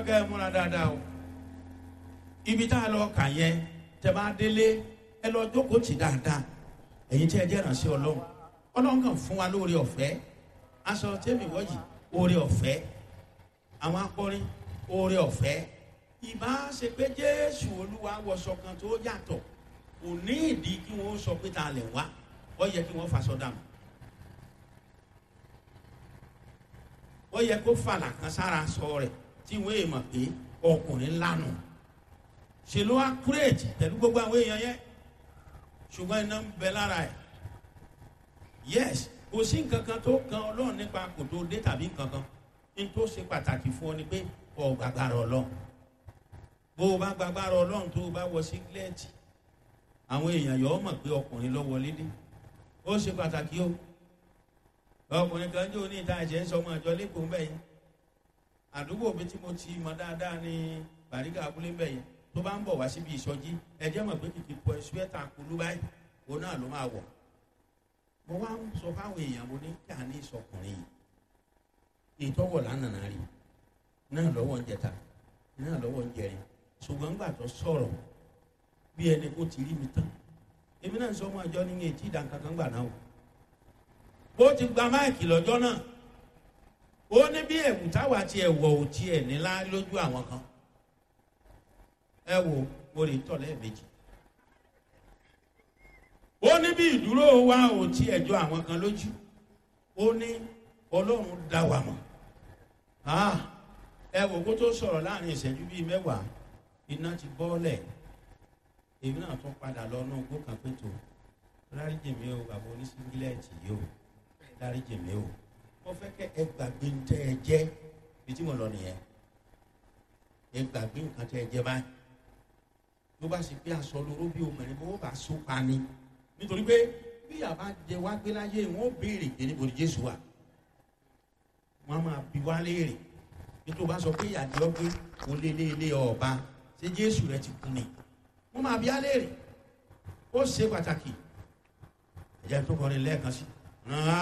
fẹ́ kẹ́ ẹ múra dáadáa o ibi tá a lọ kà yẹn tẹ bá délé ẹ lọ jókòó tì dáadáa ẹ̀yin tí ẹ jẹ́ ìrànṣẹ́ ọlọ́run ọlọ́run kàn fún wa lóore ọ̀fẹ́ aṣọ tẹ́mi wọ́yì oore ọ̀fẹ́ àwọn akọrin oore ọ̀fẹ́ ìbá ṣe pé jésù olúwa wọṣọ kan tó yàtọ̀ kò ní ìdí kí wọ́n sọ pé ta lẹ̀ wá ó yẹ kí wọ́n faṣọ dànù ó yẹ kó fàlà kan sára sọ rẹ̀ tí wọ́n èèmọ̀ pé ọkùnrin lánà ṣe ló wá kúrèjì pẹ̀lú gbogbo àwọn èèyàn yẹn ṣùgbọ́n iná ń bẹ lára ẹ̀ yes kò sí nǹkan kan tó kan ọlọ́run nípa kò tó dé tàbí nǹkan kan ní tó ṣe pàtàkì fún ọ ni pé ọ gbàgbára ọlọ́run bó o bá gbàgbára ọlọ́run tó o bá wọ sígílẹ́ẹ̀tì àwọn èèyàn yọ ọ mọ̀ pé ọkùnrin lọ wọlé dé ó ṣe pàtàkì o ọkùnrin kan jẹ́ oní ìta ẹ̀jẹ̀ ń sọ ọmọ ìjọ lẹ́kọ̀ọ́ mbẹ́ yẹn àdúgbò mi tí mo ti mọ dáadáa ní bàrígà abúlé mbẹ́ yẹn tó bá ń bọ̀ wá síbi ìsọjí ẹ̀jẹ̀ mọ̀ pé kìkì pọ̀ ẹ̀sùwẹ́tà kulú báyìí òun náà ló máa wọ̀ mo wá ń sọ fáwọn èèyàn mo ní kí a ní ìsọkùnrin yìí ìtọ́wọ̀ lánàá rí náà lọ́wọ́ ń jẹta náà lọ́wọ́ ń jẹrin ṣùgbọ́n ńgbà tó sọ̀rọ̀ bí ẹni kó ti rí mi tán èmi náà sọ ọmọ àjọ ní etí ìdánkankan gbà náà o bó ti gba máìkì lọ́jọ́ náà ó ní bí ẹ̀wù táwa ti ẹ̀wọ̀ ò tiẹ̀ nílá lójú àwọn kan ẹ wo mo lè tọ̀ lẹ́ẹ̀mejì ó ní bí ìdúró wa ò tiẹ̀ jọ àwọn kan lójú ó ní ọlọ́run dá wa mọ̀ ẹ wò kó tó sọ̀rọ̀ láàrin ìṣẹ́jú bíi mẹ́wàá iná ti bọ́ọ̀lẹ̀ èmi náà tún padà lọ náà gbó kan pé tó lárí jèmi o bàbá oníṣíngílẹ̀tì yìí o lárí jèmi o mo fẹ́ kẹ́ ẹ gbàgbé ń tẹ́ ẹ jẹ́ bí tí mo lọ nìyẹn ẹ gbàgbé nǹkan tẹ́ ẹ jẹ́ báyìí ló bá ṣe pé aṣọ lóró bí obìnrin bó bá so pa ni nítorí pé bí yàrá jẹ wá gbé láyé wọn ó béèrè pé níbo ni jésù wà wọn máa bi wá léèrè nítorí bá sọ pé ìyàdí ọgbẹ kò lé lé lé ọba ṣé jésù rẹ ti kú ni wọn máa bi á léèrè ó ṣe pàtàkì ẹ̀jẹ̀ tó kọrin lẹ́ẹ̀kan sí.